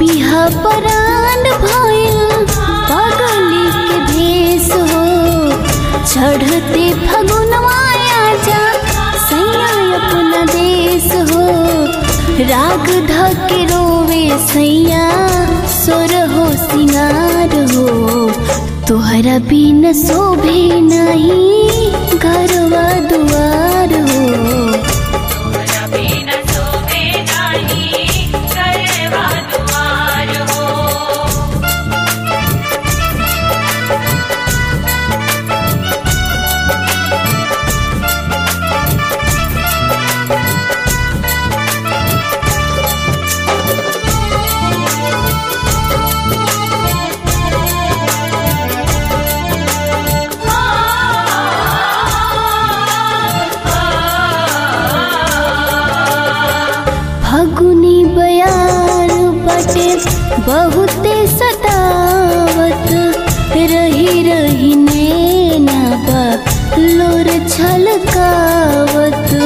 इहा परान भइल पगली के भेष हो चढ़ते फगुनवा आजा सैया अपना देश हो राग धके रोवे सैया सोर हो सिंगार हो तोहरा बिन शोभे नहीं घरवा दुआर हो तोहरा बिना शोभे नाही करवा दुआर हो फगुनी बयार बटे बहुते सतावत रही रही नैना बा लोर छलकावत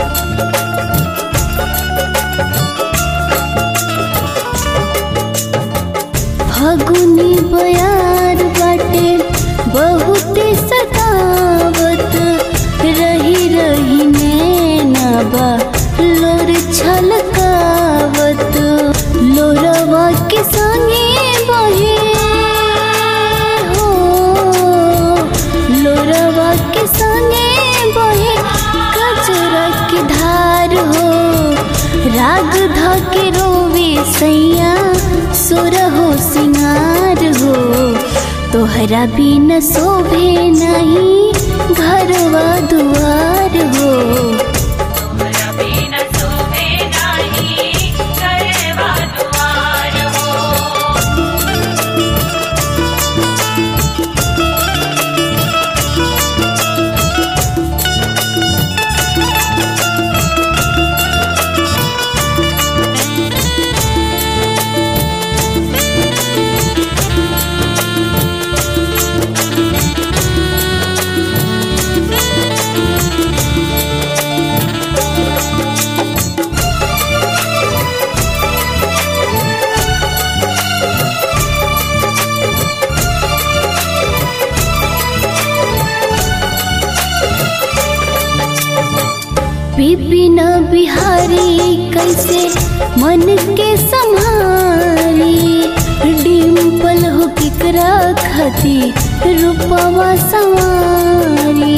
फगुनी बयार बटे बहुते सतावत रही रही नैना बा लोर छलकावत लोरवा के संगे बहे हो लोरवा के संगे बहे कचरा के धार हो राग धके रोवे सैया सुर हो सिंगार हो तोहरा बिन शोभे नहीं घरवा दुआर हो तोहरा बिना शोभे नाही करवा दुआर हो विपिन बिहारी कैसे मन के संहारी डिम्पल हो केकरा खती रूपवा सवारी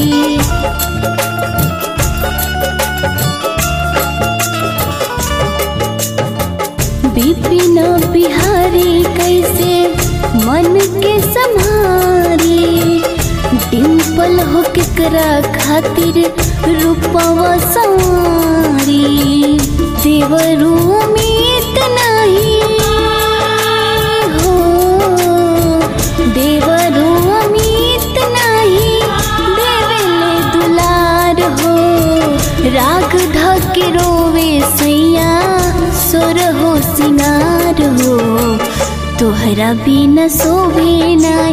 विपिन बिहारी कैसे मन के संहारी डिम्पल हो केकरा खातिर रूपवा सवारी देवरू मीत नहीं हो देवरू मीत नहीं देवेले दुलार हो राग धके रोवे सैया सोर हो सिंगार हो तोहरा बिन शोभे नहीं